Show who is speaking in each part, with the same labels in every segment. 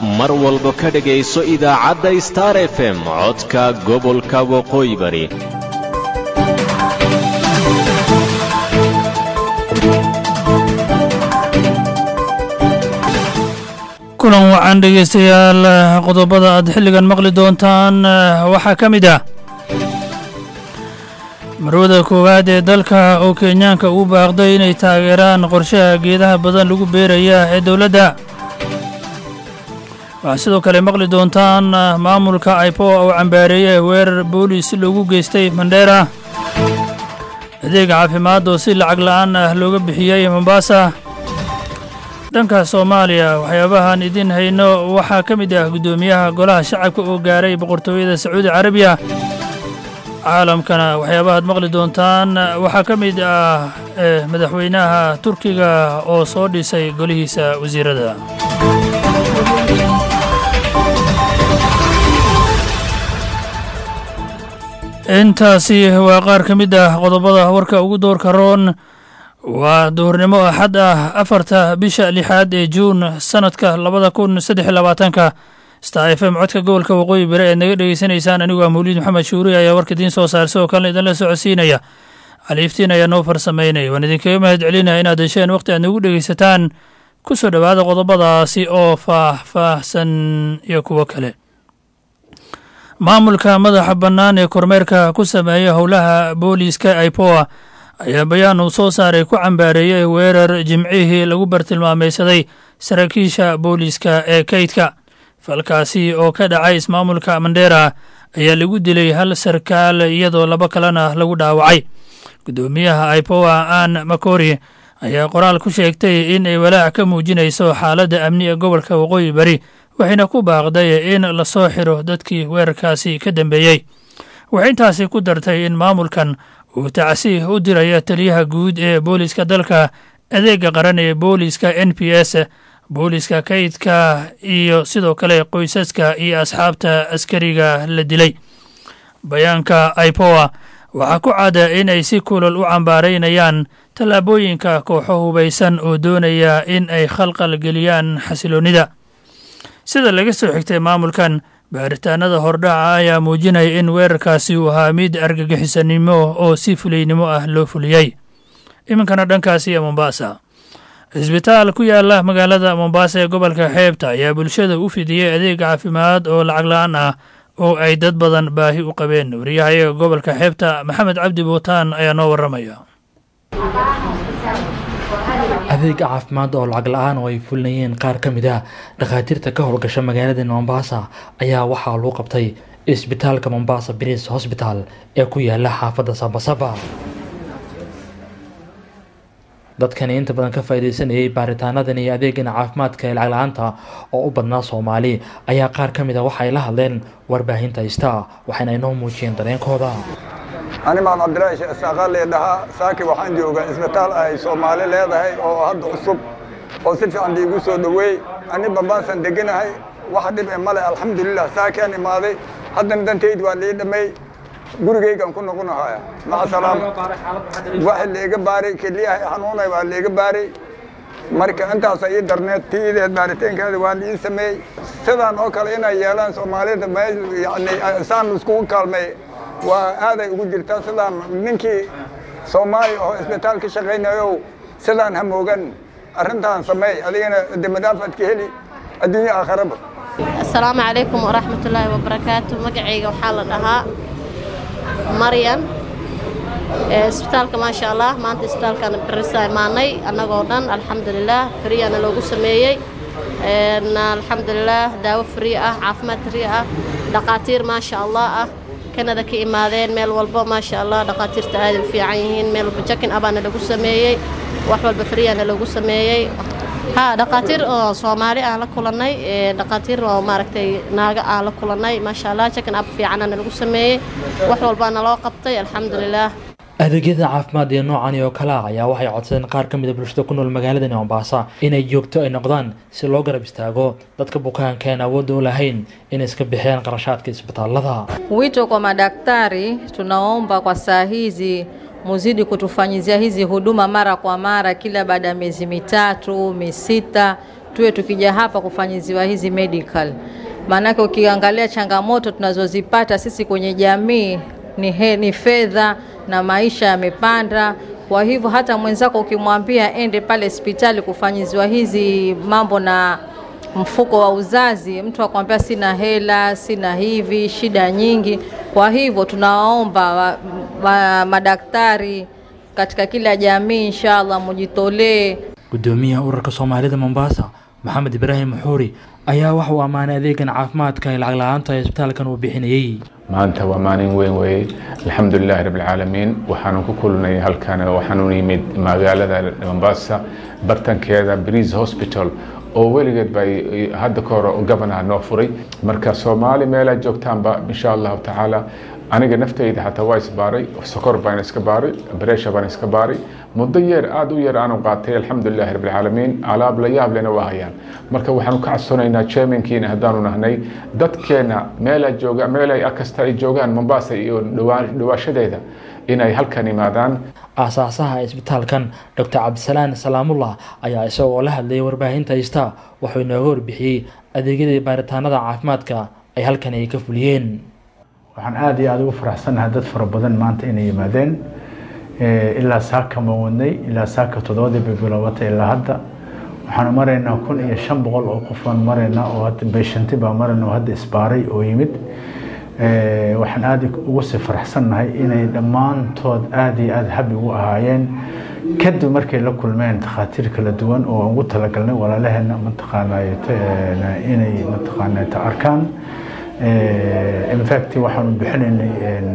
Speaker 1: mar walba ka dhegayso idaacadda star f m codka gobolka waqooyi bari
Speaker 2: kulan wacan dhegaystayaal qodobada aad xilligan maqli doontaan waxaa ka mid ah marwada koowaad ee dalka oo kenyaanka uu baaqday inay taageeraan qorshaha geedaha badan lagu beeraya ee dowladda waxaad sidoo kale maqli doontaan maamulka aipoa oo cambaareeyay weerar boolis loogu geystay mandheera adeeg caafimaad oo si lacag la'aan ah looga bixiyey mombasa dhanka soomaaliya waxyaabahan idin hayno waxaa ka mid ah guddoomiyaha golaha shacabka oo gaaray boqortooyada sacuudi carabiya caalamkana waxyaabahaad maqli doontaan waxaa ka mid ah madaxweynaha turkiga oo soo dhisay golihiisa wasiirada intaasi waa qaar ka mid ah qodobada warka ugu doorka roon waa duhurnimo axad ah afarta bisha lixaad ee juun sanadka labada kun saddex iyo labaatanka star f m codka gobolka waqooyi bari ead naga dhegeysanaysaan anigu ah mawliid maxamed shuuri ayaa warka idiin soo saar sidoo kalena idinla socodsiinaya caliiftiin ayaa noo farsamaynaya waan idinkaga mahad celinaya inaad hesheen waqti aad nagu dhegeysataan ku soo dhowaada qodobadaasi oo faah-faahsan iyo kuwo kale maamulka madaxa bannaan ee kormeerka ku sameeya howlaha booliiska ipoa ayaa bayaan uu soo saaray ku cambaareeyey weerar jimcihii lagu bartilmaamaysaday saraakiisha booliiska ee kaydka falkaasi oo ka dhacay ismaamulka mandheera ayaa lagu dilay hal sarkaal iyadoo laba kalena lagu dhaawacay guddoomiyaha ipoa aan makori ayaa qoraal ku sheegtay in ay walaac ka muujinayso xaaladda amni ee gobolka waqooyi bari waxayna ku baaqday in lasoo xiro dadkii weerarkaasi ka dambeeyey waxay intaasi ku dartay in maamulkan uu tacsiih u diraya taliyaha guud ee booliiska dalka adeega qaran ee booliiska n p s booliiska kaydka iyo sidoo kale qoysaska iyo asxaabta askariga la dilay bayaanka ipoa waxaa ku cada in ay si kulal u cambaaraynayaan tallaabooyinka kooxo hubaysan oo doonaya in ay khalqal geliyaan xasiloonnida sida laga soo xigtay maamulkan baaritaanada hordhaca ayaa muujinaya in weerarkaasi uu ahaa mid argagixisanimo oo si fulaynimo ah loo fuliyey iminkana dhankaasi ee mombasa cisbitaal ku yaala magaalada mombasa ee gobolka xeebta ayaa bulshada u fidiyey adeeg caafimaad oo lacag la-aan ah oo ay dad badan baahi u qabeen wariyahayaga gobolka xeebta maxamed cabdi buutaan ayaa noo warramaya
Speaker 3: adeega caafimaad oo lacag la-aan oo ay fulinayeen qaar ka mid ah dhakhaatiirta ka howlgasha magaalada mombasa ayaa waxaa lagu qabtay isbitaalka mombasa bris hosbital ee ku yaala xaafadda sabasaba dadkani inta badan ka faaideysanayay baaritaanadan iyo adeegan caafimaadka ee lacag la-aanta oo u badnaa soomaali ayaa qaar ka mid a waxaay la hadleen warbaahinta ista waxayna inoo muujiyeen dareenkooda
Speaker 4: animaan cabdilaahi sheekh saaqaaliya dhahaa saaki waxaan joogaa isbitaal ay soomaali leedahay oo hadda cusub oo si fiican iigu soo dhoweey ani bambaasan deganahay wax dhib e male alxamdulilah saakiaan imaaday haddana dantayd waa lii dhammay gurigaygaan ku noqonahaya maca salaam waxa liiga baaray keliyaha xanuunay waa liiga baaray marka intaasa ii darneed tiideed baaritaankeeda waa liii sameeyey sidaan oo kale inay yeelaan soomaalida yani saan iskugu kaalmay waa aaday ugu jirtaa sidaan ninkii soomaali oo isbitaal ka shaqaynayo sidaan hamoogan arrintaan sameey adigana demadaafad ka heli adduunyo aakharaba
Speaker 5: asalaamu calaykum waraxmatullaahi wabarakaatu magacayga waxaa la dhahaa maryan isbitaalka maasha allah maanta isbitaalkaan barisa imaanay annagoo dhan alxamdulilaah fariyaana loogu sameeyey alxamdulilaah daawo frii ah caafimaad frii ah dhaqaatiir maasha allah ah kanada ka imaadeen meel walbo maasha allah dhaqaatiirta aaday u fiican yihiin meel walba jakin abaana lagu sameeyey wax walba fariyaana lagu sameeyey ha dhaqaatiir oo soomaali aan la kulannay dhaqaatiir oo maaragtay naaga aan la kulannay maasha allah jakin ab fiicanana lagu sameeyey wax walbaana loo qabtay alxamdulilaah
Speaker 3: adeegyada caafimaad ee noocani oo kale ah ayaa waxay codsadeen qaar ka mid a bulshada ku nool magaaladani mombasa inay joogto ay noqdaan si loo garab istaago dadka bukaanka aan awoodda u lahayn inay iska bixiyaan qarashaadka isbitaalada
Speaker 6: Wito kwa madaktari, tunaomba kwa saa hizi muzidi kutufanyizia hizi huduma mara kwa mara, kila baada ya miezi mitatu misita, tuwe tukija hapa kufanyiziwa hizi medical. Maanake ukiangalia changamoto tunazozipata sisi kwenye jamii ni, he, ni fedha na maisha yamepanda. Kwa hivyo hata mwenzako ukimwambia ende pale hospitali kufanyiziwa hizi mambo na mfuko wa uzazi, mtu akwambia sina hela, sina hivi, shida nyingi. Kwa hivyo tunawaomba wa, wa, madaktari katika kila jamii, inshallah mujitolee.
Speaker 3: gudoomiyaha ururka soomaalida mombasa maxamed ibraahim maxuuri ayaa waxa uu ammaanay adeegan caafimaadka ee lacag la-aanta ee isbitaalkan uu bixinayey
Speaker 7: maanta waa maalin weyn weeye alxamdulilahi rabbilcaalamiin waxaanu ku kulnay halkan waxaanu yimid magaalada mombasa bartankeeda breeze hospital oo weligeed ba hadda ka hor gabanaha noo furay marka soomaali meelaa joogtaanba insha allahu tacaala aniga naftayda xataa waa isbaaray sokor baan iska baaray bareesha baan iska baaray muddo yeer aada u yar aanu qaatay alxamdulilahi rabbilcaalamiin alaab la yaab lena waa hayaan marka waxaanu ka codsanaynaa chairmankiina haddaanu nahnay dadkeena meelaa jooga meelay kasta ay joogaan mombasa iyo dhawaashadeeda inay halkan imaadaan
Speaker 3: aasaasaha isbitaalkan docr cabdisalaan salaamullah ayaa isagoo la hadlayay warbaahinta haysta wuxuu inooga warbixiyey adeegyadii baaritaanada caafimaadka ay halkan ay ka fuliyeen
Speaker 8: waxaan aada iyo aada ugu faraxsannahay dad fara badan maanta inay yimaadeen ilaa saaka ma wadnay ilaa saaka toddobadii bay bilowatay ilaa hadda waxaanu maraynaa kun iyo shan boqol oo qof baan maraynaa oo hadda beeshanti baa marayna oo hadda isbaaray oo yimid waxaan aada ugu sii faraxsannahay inay dhammaantood aada iyo aada habi ugu ahaayeen kadib markay la kulmeen takhaatiir kala duwan oo ugu talagalnay walaalaheena mataqaanay inay mataqaanay ta arkaan infact waxaanu bixinaynay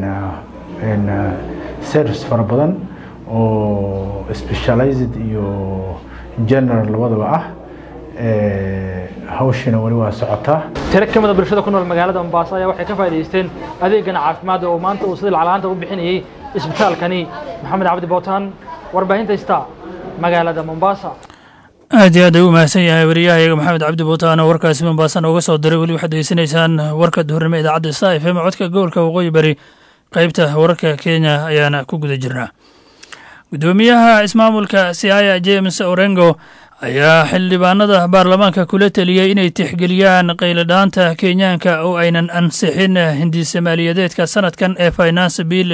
Speaker 8: service fara badan oo specialized iyo general labadaba ah hawshiina weli waa socotaa
Speaker 3: tiro ka mida bulshada ku nool magaalada mombaaso ayaa waxay ka faa'idaysteen adeegan caafimaad oo maanta uu sida lacalaanta u bixinayey isbitaalkani maxamed cabdi bootaan warbaahinta ista magaalada mombasa
Speaker 2: aad iyo aad ay u mahadsan yahay wariyahayaga maxamed cabdi buutaan oo warkaasi mombaasan ooga soo diray weli waxaad degeysanaysaan warka duhurnimo idaacadda sta f m codka gobolka waqooyi bari qeybta wararka kenya ayaana ku guda jirnaa gudoomiyaha ismaamulka siaya james orengo ayaa xildhibaanada baarlamaanka kula teliyey inay tixgeliyaan qayladhaanta kenyaanka oo aynan ansixin hindise maaliyadeedka sanadkan ee finance bill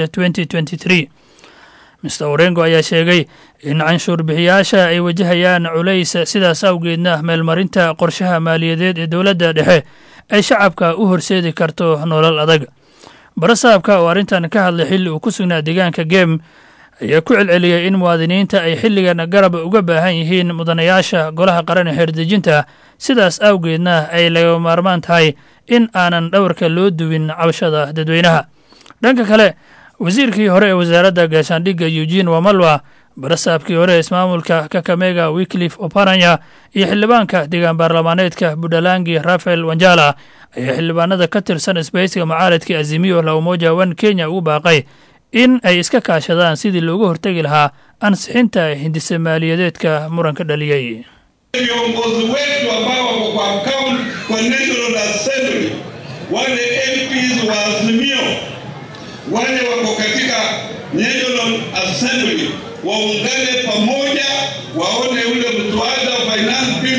Speaker 2: mr orengo ayaa sheegay in canshuur bixiyaasha ay wajahayaan culays sidaas awgeedna meelmarinta qorshaha maaliyadeed ee dowladda dhexe ay shacabka u horseedi karto nolol adag barasaabka oo arrintan ka hadlay xilli uu ku sugnaa deegaanka geem ayaa ku celceliyey in muwaadiniinta ay xilligan garab uga baahan yihiin mudanayaasha golaha qaran ee xeerdejinta sidaas awgeedna ay laga maarmaan tahay in aanan dhowrka loo duwin cabashada dadweynaha dhanka kale wasiirkii hore ee wasaaradda gaashaandhigga eugene wamalwa barasaabkii hore ee ismaamulka kakamega wiklif oparanya iyo xildhibaanka deegaan baarlamaaneedka buntlangi rafael wanjala ayaa xildhibaanada ka tirsan isbahaysiga mucaaradka azimiyo la umoja wan kenya ugu baaqay in ay iska kaashadaan sidii loogu hortegi lahaa ansixinta hindise maaliyadeedka muranka dhaliyey
Speaker 9: viongozi wetu ambao wako kwa account kwa National Assembly, wale MPs wa Azimio, wale wako katika National Assembly waungane pamoja, waone ule mswada wa Finance Bill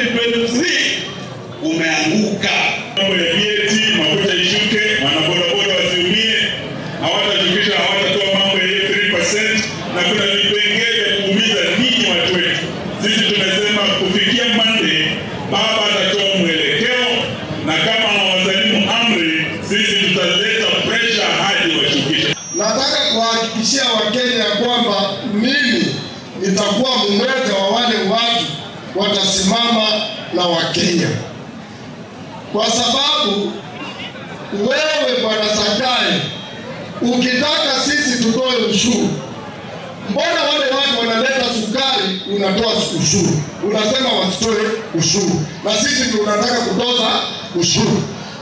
Speaker 9: 2023 umeanguka.
Speaker 10: Mambo ya VAT mafuta ishuke, wanabodaboda wasiumie, hawatashukisha, hawatatoa mambo ya hiyo 3% na kuna vipengele vya kuumiza ninyi watu wetu. Sisi tumesema kufikia Monday baba atatoa mwelekeo, na kama hawasalimu amri, sisi tutaleta pressure hadi washukishe.
Speaker 11: Nataka kuwahakikishia Wakenya kwamba mimi nitakuwa mmoja wa wale watu watasimama na Wakenya, kwa sababu wewe Bwana Sakai, ukitaka sisi tutoe ushuru, mbona wale watu wanaleta sukari unatoa ushuru, unasema wasitoe ushuru, na sisi tunataka kutoza ushuru.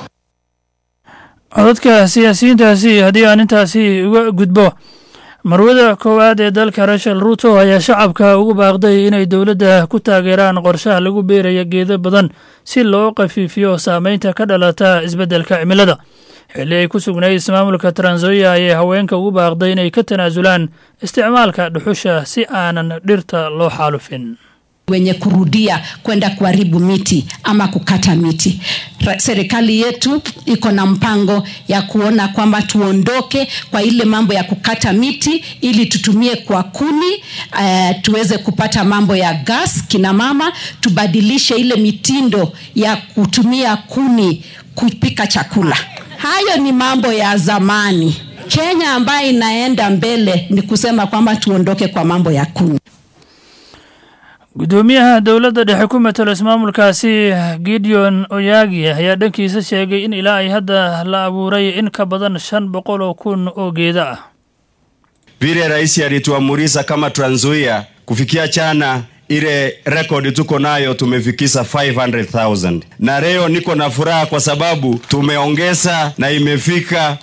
Speaker 2: codadka siyaasiyiintaasi haddii aan intaasi uga gudbo marwada koowaad ee dalka rachel ruto ayaa shacabka ugu baaqday inay dowladda ku taageeraan qorshaha lagu beeraya geedo badan si loo khafiifiyo saameynta ka dhalata isbeddelka cimilada xilli ay ku sugnayd ismaamulka transoya ayay haweenka ugu baaqday inay ka tanaasulaan isticmaalka dhuxusha si aanan dhirta loo xaalufin
Speaker 12: wenye kurudia kwenda kuharibu miti ama kukata miti. Ra- Serikali yetu iko na mpango ya kuona kwamba tuondoke kwa ile mambo ya kukata miti ili tutumie kwa kuni uh, tuweze kupata mambo ya gas kina mama, tubadilishe ile mitindo ya kutumia kuni kupika chakula. Hayo ni mambo ya zamani. Kenya ambayo inaenda mbele ni kusema kwamba tuondoke kwa mambo ya kuni.
Speaker 2: gudoomiyaha dowladda dhexe ku matalo ismaamulkaasi gideon oyagi ayaa dhankiisa sheegay in ilaa ay hadda la abuuray in ka badan shan boqol oo kun oo geeda ah
Speaker 13: vile rais alituamurisha kama Trans Nzoia kufikia chana ile rekodi tuko nayo tumefikisha 500,000 na leo niko na furaha kwa sababu tumeongeza na imefika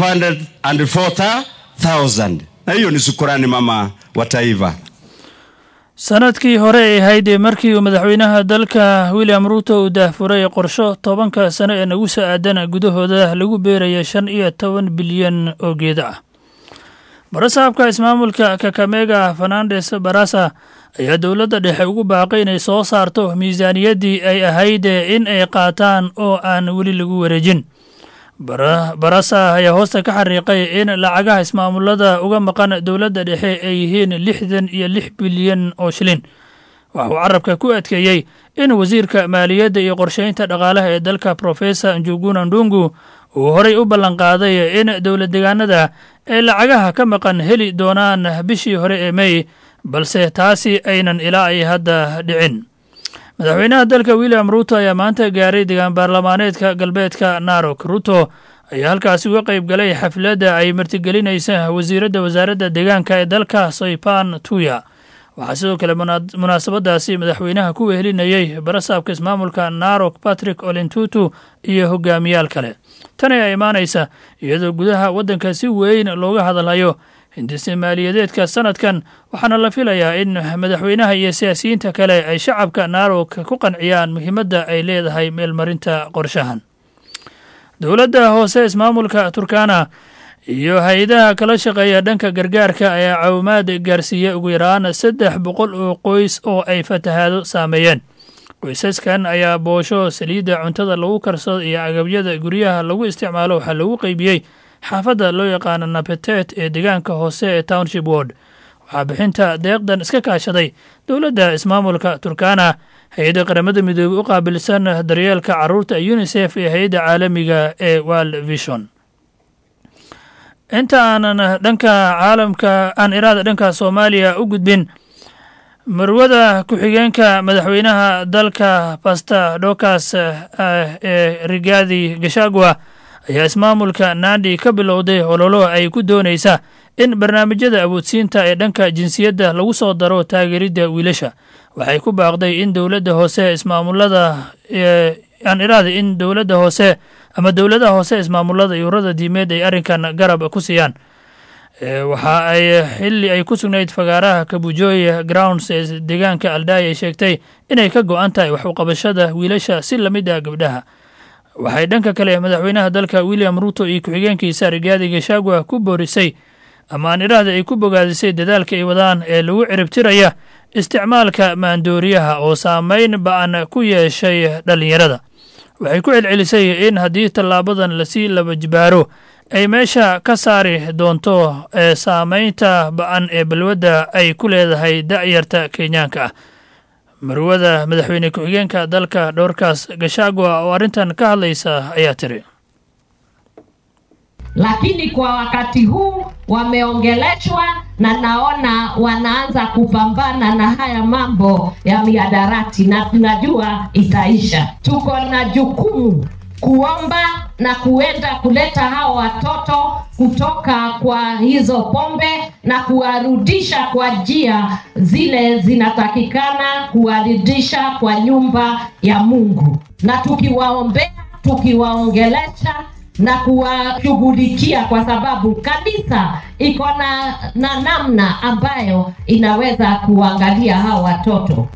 Speaker 13: 504,000 na hiyo ni shukurani mama wa taifa.
Speaker 2: sanadkii hore ay ahayd markii uu madaxweynaha dalka william ruuto uu daahfuray qorsho tobanka sano ee nagu soo aadan gudahooda lagu beeraya shan iyo toban bilyan oo geeda ah barasaabka ismaamulka kakamega fernandes barasa ayaa dowladda dhexe ugu baaqay inay soo saarto miisaaniyaddii ay ahayd in ay qaataan oo aan weli lagu wareejin Bara- barasa ayaa hoosta ka xariiqay in lacagaha ismaamulada uga maqan dowladda dhexe ay yihiin lixdan iyo lix bilyan oo shilin waxa uu carabka ku adkeeyey in wasiirka maaliyadda iyo qorsheynta dhaqaalaha ee dalka professor njuguna ndungu uu horay u ballanqaaday in dowlad deegaanada ay lacagaha ka maqan heli doonaan bishii hore ee mey balse taasi aynan ilaa ay hadda dhicin madaxweynaha dalka william ruto ayaa maanta gaaray degaan baarlamaaneedka galbeedka narok ruto ayaa halkaasi uga qayb galay xafladda ay martigelinaysa wasiiradda wasaaradda deegaanka ee dalka soipan tuya waxaa sidoo kale muna- munaasabadaasi madaxweynaha ku wehelinayey barasaabka ismaamulka narok patrick olentutu iyo hogaamiyaal kale tan ayaa imaanaysa iyadoo gudaha waddanka si weyn looga hadalhayo hindise maaliyadeedka sanadkan waxaana la filayaa in madaxweynaha iyo siyaasiyiinta kale ay shacabka narok ku qanciyaan muhiimadda ay leedahay meelmarinta qorshahan dowladda hoose ismaamulka turkana iyo hay-adaha kala shaqeeya dhanka gargaarka ayaa caawimaad gaarsiiya ugu yaraan saddex boqol oo qoys oo ay fatahaado saameeyeen qoysaskan ayaa boosho saliidda cuntada lagu karsado iyo agabyada guryaha lagu isticmaalo waxaa lagu qeybiyey xaafadda loo yaqaano napetet ee deegaanka hoose ee township ward waxaa bixinta deeqdan iska kaashaday dowladda ismaamulka turkana hay-adda qaramada midoobey u qaabilsan daryeelka caruurta unisef iyo hay-adda caalamiga ee world vision inta aanan dhanka caalamka aan iraada dhanka soomaaliya u gudbin marwada ku-xigeenka madaxweynaha dalka basta dokas ee rigaadi gashagwa ayaa ismaamulka nandi ka bilowday ololo ay ku doonaysa in barnaamijyada awoodsiinta ee dhanka jinsiyadda lagu soo daro taageeridda wiilasha waxay ku baaqday in dowladda hoose ismaamulada aan iraada in dowladda hoose ama dowladaha hoose ismaamulada iyo ururada diimeed ay arrinkan garab ku siiyaan waxa ay xili ay ku sugnayd fagaaraha kabujoy grounds ee deegaanka aldai ay sheegtay inay ka go-an tahay wax uqabashada wiilasha si lamid ah gabdhaha waxay dhanka kale madaxweynaha dalka william ruto iyo ku-xigeenkiisa rigaadi gashagwa ku boorisay ama aan idhaahda ay ku bogaadisay dadaalka ay wadaan ee lagu ciribtiraya isticmaalka maandooriyaha oo saameyn ba-an ku yeeshay dhallinyarada waxay ku celcelisay in haddii tallaabadan lasii laba jibaaro ay meesha ka saari doonto ee saameynta ba-an ee balwadda ay ku leedahay da'yarta kenyaanka ah marwada madaxweyne ku-xigeenka dalka dhowrkaas gashagwa oo arrintan ka hadlaysa ayaa tiri
Speaker 14: lakini kwa wakati huu wameongeleshwa na naona wanaanza kupambana na haya mambo ya miadarati na tunajua itaisha. Tuko na jukumu kuomba na kuenda kuleta hao watoto kutoka kwa hizo pombe na kuwarudisha kwa njia zile zinatakikana, kuwarudisha kwa nyumba ya Mungu, na tukiwaombea, tukiwaongelesha na kuwashughulikia kwa sababu kanisa iko na, na namna ambayo inaweza kuangalia hao watoto.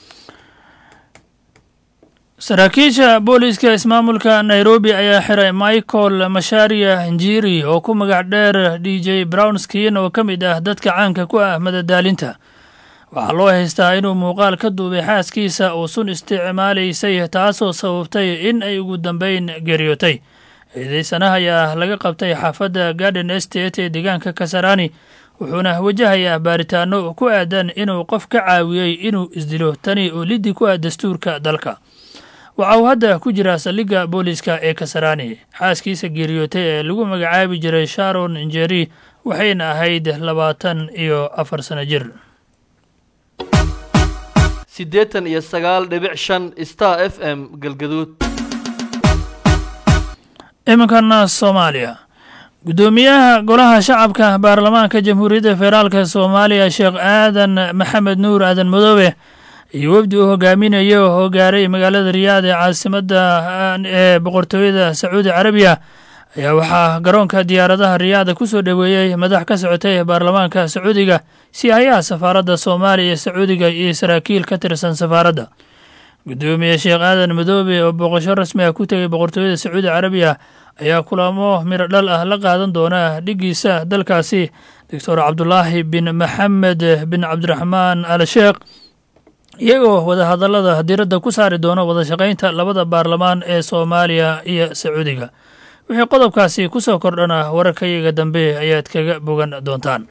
Speaker 2: saraakiisha booliiska ismaamulka nairobi ayaa xiray michael masharia njiri oo ku magac dheer d j brownskin oo ka mid ah dadka caanka ku ah madadaalinta waxaa loo haystaa inuu muuqaal ka duubay xaaskiisa uu sun isticmaalaysay taasoo sababtay in ay ugu dambeyn geeriyootay eedeysanaha ayaa laga qabtay xaafadda garden estate ee deegaanka kasarani wuxuuna wajahayaa baaritaano ku aadan inuu qof ka caawiyey inuu isdilo tani oo liddi ku ah dastuurka dalka waxa uu hadda ku jiraa saldhigga booliiska ee kasarani xaaskiisa geeriyootay ee lagu magacaabi jiray sharon njeri waxayna ahayd labaatan iyo afar sano jir
Speaker 15: siddeetan iyo sagaal dhibic shan star f m galgaduud
Speaker 2: iminkana soomaaliya guddoomiyaha golaha shacabka baarlamaanka jamhuuriyadda federaalka soomaaliya sheekh aadan maxamed nuur aadan madoobe iyo wefdi uu hogaaminayo oo gaaray magaalada riyaad ee caasimadda ee boqortooyada sacuudi carabiya ayaa waxaa garoonka diyaaradaha riyaada ku soo dhoweeyey madax ka socotay baarlamaanka sacuudiga siyahayaha safaaradda soomaaliya iyo sacuudiga iyo saraakiil ka tirsan safaaradda guddoomiye sheekh aadan madoobe oo booqasho rasmi ah ku tegay boqortooyada sacuudi carabiya ayaa kulamo midho dhal ah la qaadan doona dhiggiisa dalkaasi doctor cabdulaahi bin maxamed bin cabdiraxmaan al sheekh iyagoo wadahadallada diradda ku saari doona wada shaqaynta labada baarlamaan ee soomaaliya iyo sacuudiga wixii qodobkaasi ku soo kordhana wararkayaga dambe ayaad kaga bogan doontaan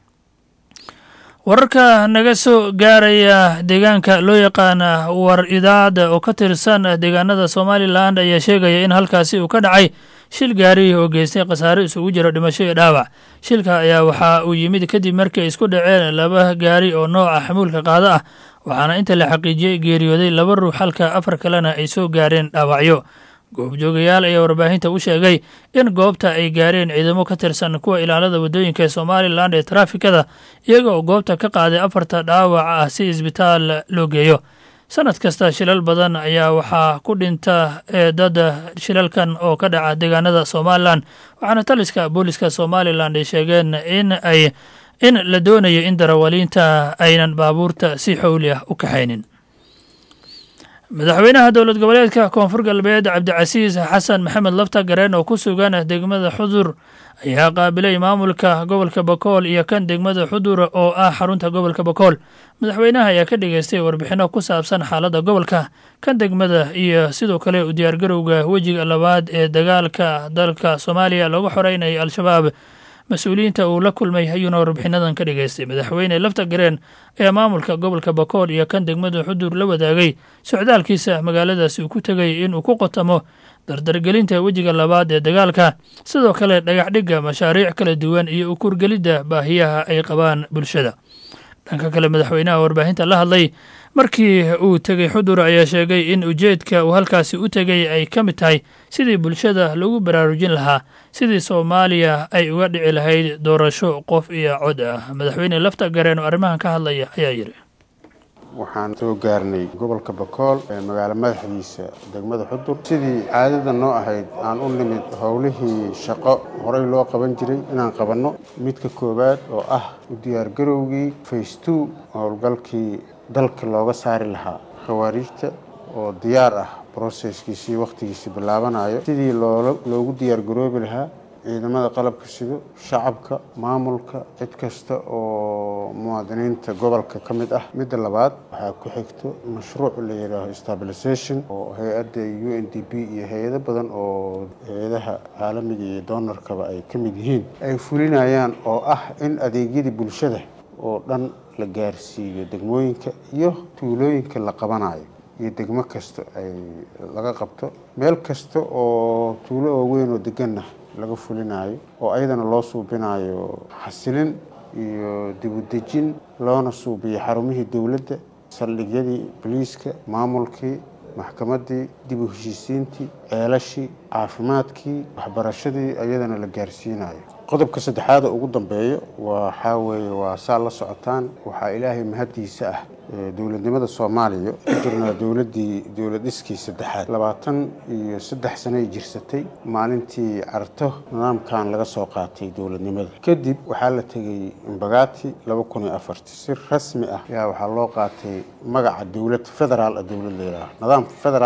Speaker 2: wararka naga soo gaaraya deegaanka loo yaqaana war idaacadda oo ka tirsan deegaanada somalilan ayaa sheegaya in halkaasi uu ka dhacay shil gaari oo geystay khasaare isugu jira dhimasho iyo dhaawac shilka ayaa waxa uu yimid kadib markii ay isku dhaceen laba gaari oo nooca xamuulka qaado ah waxaana inta la xaqiijiyey geeriyooday laba ruux halka afar kalena ay soo gaareen dhaawacyo goobjoogayaal ayaa warbaahinta u sheegay in goobta ay gaareen ciidamo ka tirsan kuwa ilaalada waddooyinka ee somalilan ee taraafikada iyaga oo goobta ka qaaday afarta dhaawac ah si isbitaal loo geeyo sanad kasta shilal badan ayaa waxaa ku dhinta ee dad shilalkan oo ka dhaca deegaanada somalilan waxaana taliska booliska somalilan ay sheegeen in ay in la doonayo in darawaliinta aynan baabuurta si xowli ah u kaxaynin madaxweynaha dowlad goboleedka koonfur galbeed cabdicasiis xasan maxamed lafta gareen oo ku sugan degmada xudur ayaa qaabilay maamulka gobolka bakool iyo kan degmada xudur oo ah xarunta gobolka bakool madaxweynaha ayaa ka dhageystay warbixinno ku saabsan xaaladda gobolka kan degmada iyo sidoo kale u diyaargarowga wejiga labaad ee dagaalka dalka soomaaliya looga xoreynaya al-shabaab mas-uuliyiinta uu la kulmay ayuuna warbixinadan ka dhageystay madaxweyne lafta gareen ayaa maamulka gobolka bakool iyo kan degmada xudur la wadaagay socdaalkiisa magaaladaasi uu ku tegay inuu ku qotamo dardargelinta wejiga labaad ee dagaalka sidoo kale dhagaxdhigga mashaariic kala duwan iyo ukurgelidda baahiyaha ay qabaan bulshada dhanka kale madaxweynaha warbaahinta la hadlay markii uu tegey xudur ayaa sheegay in ujeedka uu halkaasi u tegay ay ka mid tahay sidii bulshada lagu baraarujin lahaa sidii soomaaliya ay uga dhici lahayd doorasho qof iyo cod ah madaxweyne lafta gareen oo arrimahan ka hadlaya ayaa yidhi
Speaker 16: waxaan soo gaarnay gobolka bakool ee magaalo madaxdiisa degmada xudur sidii caadada noo ahayd aan u nimid howlihii shaqo horey loo qaban jiray inaan qabanno midka koowaad oo ah u diyaargarowgii faystow howlgalkii dalka looga saari lahaa khawaariijta oo diyaar ah broseskiisii wakhtigiisii bilaabanayo sidii loogu diyaargaroobi lahaa ciidamada qalabka sido shacabka maamulka cid kasta oo muwaadiniinta gobolka ka mid ah midda labaad waxaa ku xigto mashruuc la yidhaaho stabilisation oo hay-adda u n d b iyo hay-ado badan oo hay-adaha caalamiga iyo doonarkaba ay ka mid yihiin ay fulinayaan oo ah in adeegyadii bulshada oo dhan la gaarsiiyo degmooyinka iyo tuulooyinka la qabanayo iyo degmo kasta ay laga qabto meel kasta oo tuulo waaweyn oo deganna laga fulinayo oo ayadana loo suubinayo xasilin iyo dibudejin loona suubiyo xarumihii dowladda saldhigyadii boliiska maamulkii maxkamaddii dib u heshiisiintii ceelashii caafimaadkii waxbarashadii ayadana la gaarsiinayo qodobka saddexaada ugu dambeeyo waxaa weeye waa saa la socotaan waxaa ilaahay mahaddiisa ah dowladnimada soomaaliya ku jirnaa dowladdii dowlad dhiskii saddexaad labaatan iyo saddex sanay jirsatay maalintii carto nidaamkan laga soo qaatay dowladnimada kadib waxaa la tegey imbagaati laba kun iyo afarti si rasmi ah ayaa waxaa loo qaatay magaca dowlad federaal ah dowlad layidhaaha nidaamka federaalka maalinka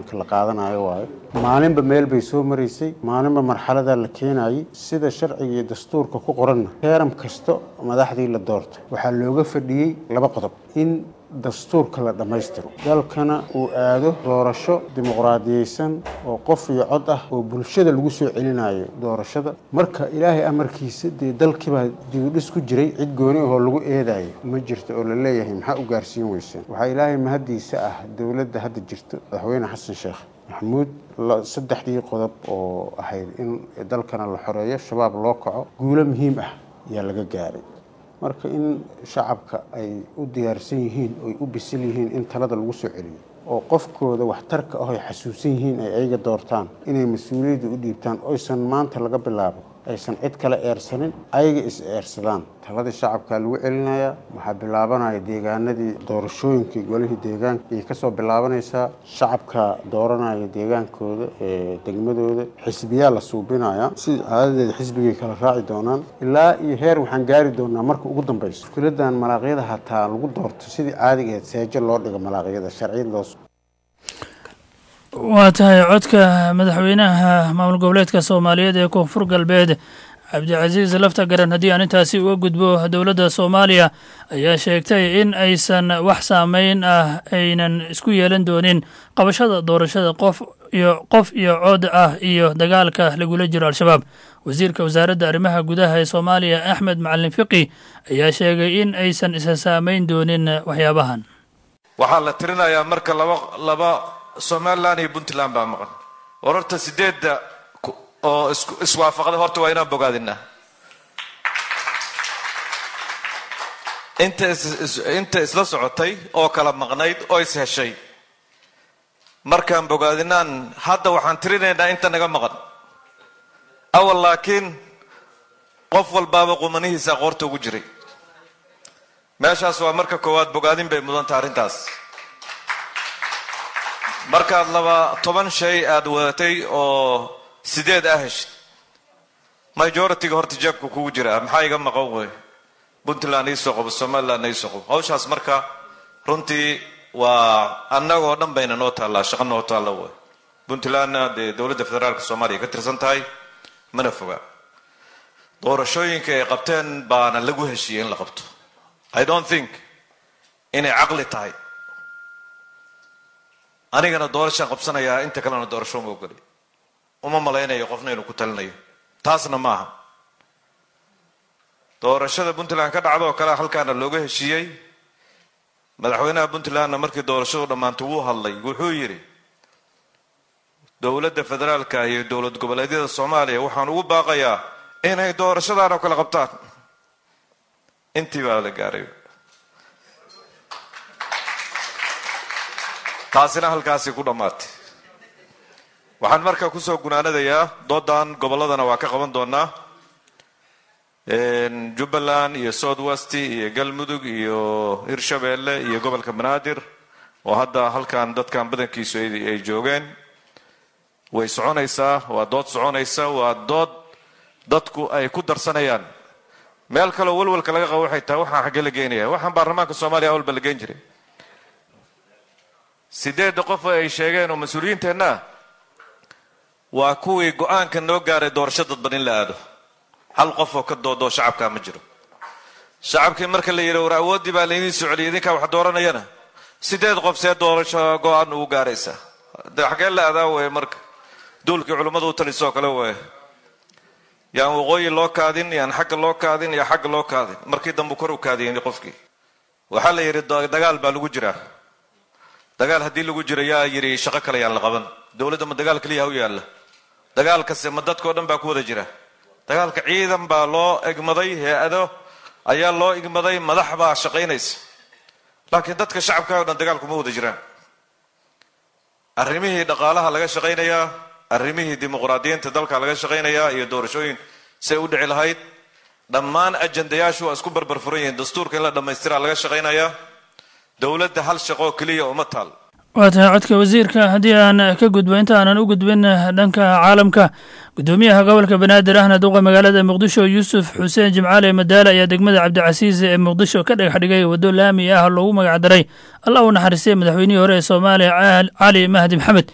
Speaker 16: go-aanka la qaadanayo waayo maalinba meel bay soo maraysay maalinba marxaladaa la keenayay sida sharciga iyo dastuurka ku qoranna heeram kasta madaxdii la doortay waxaa looga fadhiyey laba qodob in dastuurka la dhammaystiro dalkana uu aado doorasho dimuqraadiyeysan oo qof iyo cod ah oo bulshada lagu soo celinayo doorashada marka ilaahay amarkiisa dee dalkiibaa dibudhis ku jiray cid gooni ahoo lagu eedayo ma jirto oo la leeyahay maxaa u gaarsiin weyseen waxaa ilaahay mahaddiisa ah dowladda hadda jirto madaxweyne xasan sheekh maxamuud saddexdii qodob oo ahayd in dalkana la xoreeyo shabaab loo kaco guulo muhiim ah ayaa laga gaaray marka in shacabka ay u diyaarsan yihiin oy u bisil yihiin in talada lagu soo celiyo oo qofkooda waxtarka ah ay xasuusan yihiin ay ayaga doortaan inay mas-uuliyadda u dhiibtaan oysan maanta laga bilaabo aysan cid kale eersanin ayaga is eersadaan taladii shacabkaa lagu celinayaa waxaa bilaabanaya deegaanadii doorashooyinkii golihii deegaanka ayay kasoo bilaabanaysaa shacabka dooranaya deegaankooda ee degmadooda xisbiyaa la suubinaya sida caadadeeda xisbigay kala raaci doonaan ilaa iyo heer waxaan gaari doonaa marka ugu dambeyso mushkiladan malaaqyada hataa lagu doorto sidii caadiga ahayd seejo loo dhigo malaaqyada sharciyad loo
Speaker 2: waa tahay codka madaxweynaha maamul goboleedka soomaaliyeed ee koonfur galbeed cabdicasiis lafta garan haddii aan intaasi uga gudbo dowladda soomaaliya ayaa sheegtay in aysan wax saameyn ah aynan isku yeelan doonin qabashada doorashada qof iyo qof iyo cod ah iyo dagaalka lagula jiro al-shabaab wasiirka wasaaradda arrimaha gudaha ee soomaaliya axmed macalin fiqi ayaa sheegay in aysan isa saameyn doonin waxyaabahan
Speaker 17: waxaa la tirinayaa marka laba laba somalilan iyo puntland baa maqan war horta sideedda oo iswaafaqda horta waa inaan bogaadinaa inta inta isla socotay oo kala maqnayd oo is heshay markaan bogaadinaan hadda waxaan tirinaynaa inta naga maqan awal laakiin qof walbaaba qumanihiisa qoorta ugu jiray meeshaas waa marka koowaad bogaadin bay mudanta arrintaas markaad laba toban shay aada wadatay oo sideed ah heshid majority-ga horta jeebka kugu jira maxaa iga maqan wey puntland iisoo qabo somaliland iisoo qabo hawshaas marka runtii waa annagoo dhan bayna noo taallaa shaqa noo taalla wey puntlandna dee dowladda federaalka soomaaliya ka tirsan tahay mana foga doorashooyinka ay qabteen baana lagu heshiiyey in la qabto i don't think inay caqli tahay anigana doorashaan qabsanayaa inta kalena doorasho uma ogoli uma malaynayo qofna inuu ku talinayo taasna maaha doorashada puntland ka dhacdo oo kale halkaana looga heshiiyey madaxweynaha puntlandna markii doorashadu dhammaantay wuu hadlay wuxuu yidhi dowladda federaalka iyo dowlad goboleedyada soomaaliya waxaan ugu baaqayaa inay doorashadan oo kale qabtaan intii baa la gaaray taasina halkaasi ku dhammaatay waxaan markaa kusoo gunaanadayaa doodan gobolladana waa ka qaban doonaa jubbaland iyo south west iyo galmudug iyo hirshabeelle iyo gobolka banaadir oo hadda halkan dadkan badankiisu ay joogeen way soconaysaa waa dood soconaysa waa dood dadku ay ku darsanayaan meel kaleo walwalka laga qabo waxay tahay waxaan xaggee la geenaya waxaan baarlamaanka soomaaliya awalba la geen jiray sideedda qof ay sheegeen oo mas-uuliyiinteenna waa kuwii go-aanka noo gaaray doorasho dadban in la aado hal qof oo ka doodoo shacabkaa ma jiro shacabkii marka la yidhi war awooddii baa laydiin soo celiyay idinkaa wax dooranayana sideed qof see doorasho go-aan ugu gaaraysaa de xaggee la adaa weye marka duulkii culimmadu u talisoo kale weye yaan waqooyi loo kaadin yaan xagga loo kaadin iyo xagga loo kaadin markii dambu kor u kaadiyeen qofkii waxaa la yidhi dagaal baa lagu jiraa dagaal haddii lagu jiro yaa yidhi shaqo kale yaan la qaban dowladda ma dagaal keliya ha u yaalla dagaalkase ma dadkao dhan baa ku wada jira dagaalka ciidan baa loo egmaday hay-ado ayaa loo igmaday madax baa shaqaynaysa laakiin dadka shacabka o dhan dagaalku ma wada jiraan arrimihii dhaqaalaha laga shaqaynayaa arrimihii dimuqraadiyiinta dalka laga shaqaynayaa iyo doorashooyin say u dhici lahayd dhammaan ajandayaashu waa isku barbar furan yihiin dastuurka in la dhammaystiraa laga shaqaynayaa dowladda hal shaqoo keliya uma taal
Speaker 2: waa tahay codka wasiirka haddii aan ka gudbo inta aanan u gudbin dhanka caalamka gudoomiyaha gobolka banaadir ahna duqa magaalada muqdisho yuusuf xuseen jimcaale madaale ayaa degmada cabdicasiis ee muqdisho ka dhagax dhigay waddo laami ah loogu magacdaray allah u naxariistay madaxweynihii hore ee soomaaliya cali mahdi maxamed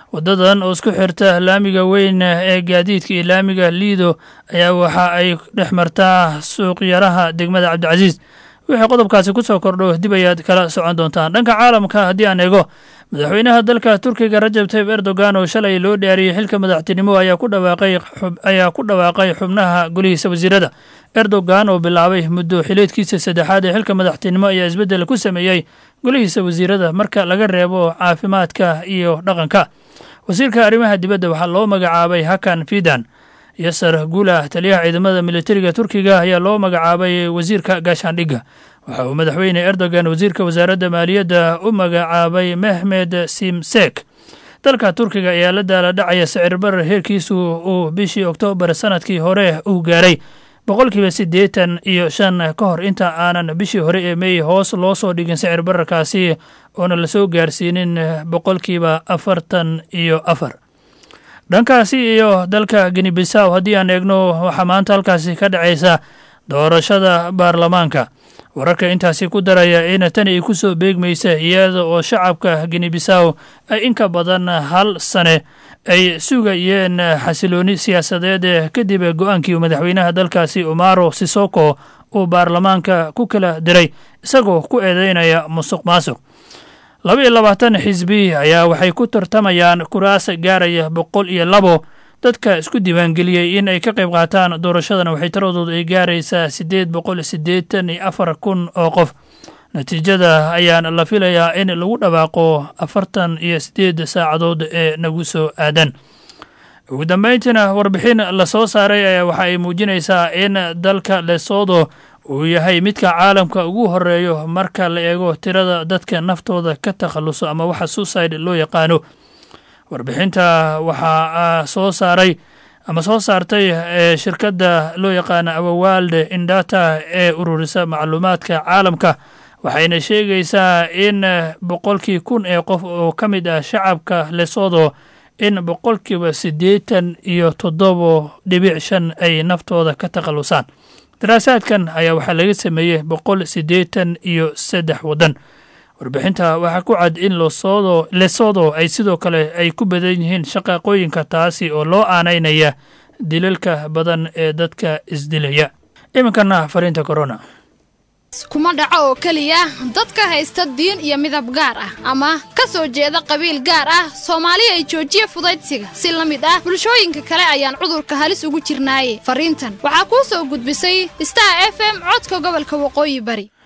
Speaker 2: wadadan oo isku xirta laamiga weyn ee gaadiidka iyo laamiga liido ayaa waxa ay dhex martaa suuqyaraha degmada cabdicasiis wixii qodobkaasi ku soo kordho dib ayaad kala socon doontaan dhanka caalamka haddii aan eego madaxweynaha dalka turkiga rajab tayib erdogan oo shalay loo dhaariyey xilka madaxtinimo ayaa ku dhawaaqay ayaa ku dhawaaqay xubnaha golihiisa wasiirada erdogan oo bilaabay muddo xileedkiisa saddexaad ee xilka madaxtinimo ayaa isbeddel ku sameeyey golihiisa wasiirada marka laga reebo caafimaadka iyo dhaqanka wasiirka arrimaha dibadda waxaa loo magacaabay hakan fidan yasar guulah taliyaha ciidamada militariga turkiga ayaa loo magacaabay wasiirka gaashaandhigga waxa uu madaxweyne erdogan wasiirka wasaaradda maaliyadda u magacaabay mehmed simsek dalka turkiga ayaa la daala dhacaya sicir barar heerkiisu uu bishii oktoobar sanadkii hore uu gaaray boqolkiiba siddeetan iyo shan ka hor inta aanan bishii hore ee mey hoos loo soo dhigin sicir bararkaasi oona lasoo gaarsiinin boqolkiiba afartan iyo afar dhankaasi iyo dalka ginibisaw haddii aan eegno waxaa maanta halkaasi ka dhacaysa doorashada baarlamaanka wararka intaasi ku daraya in tani ay ku soo beegmaysa iyada oo shacabka ginibisaw ay inka badan hal sane ay sugayeen xasilooni siyaasadeed kadib go-aankii madaxweynaha dalkaasi umaro sisoko uu baarlamaanka ku kala diray isagoo ku eedeynaya musuq maasuq laba iyo labaatan xisbi ayaa waxay ku tartamayaan kuraas gaaraya boqol iyo labo dadka isku diiwaangeliyey in ay ka qayb qaataan doorashadana waxay taradoodu ay gaaraysaa siddeed boqol siddeetan iyo afar kun oo qof natiijada ayaan la filayaa in lagu dhawaaqo afartan iyo siddeed saacadood ee nagu soo aadan ugu dambayntiina warbixin la soo saaray ayaa waxa ay muujinaysaa in dalka lesodo uu yahay midka caalamka ugu horeeyo marka la eego tirada dadka naftooda ka takhalluso ama waxa suicide loo yaqaano warbixinta waxaa soo saaray ama soo saartay shirkadda loo yaqaano awawalde indata ee ururisa macluumaadka caalamka waxayna sheegaysaa in boqolkii kun ee qof oo ka mid ah shacabka lesodo in boqolkiiba siddeetan iyo toddobo dhibic shan ay naftooda ka takhallusaan daraasaadkan ayaa waxaa laga sameeyey boqol siddeetan iyo saddex waddan warbixinta waxaa ku cad in losodo lesodo ay sidoo kale ay ku badan yihiin shaqaaqooyinka taasi oo loo aanaynaya dilalka badan ee dadka isdilaya iminkana fariinta corona
Speaker 18: kuma dhaco oo keliya dadka haysta diin iyo midab gaar ah ama ka soo jeeda qabiil gaar ah soomaali ay joojiya fudaydsiga si la mid ah bulshooyinka kale ayaan cudurka halis ugu jirnaaye fariintan waxaa kuu soo gudbisay star f m codka gobolka waqooyi bari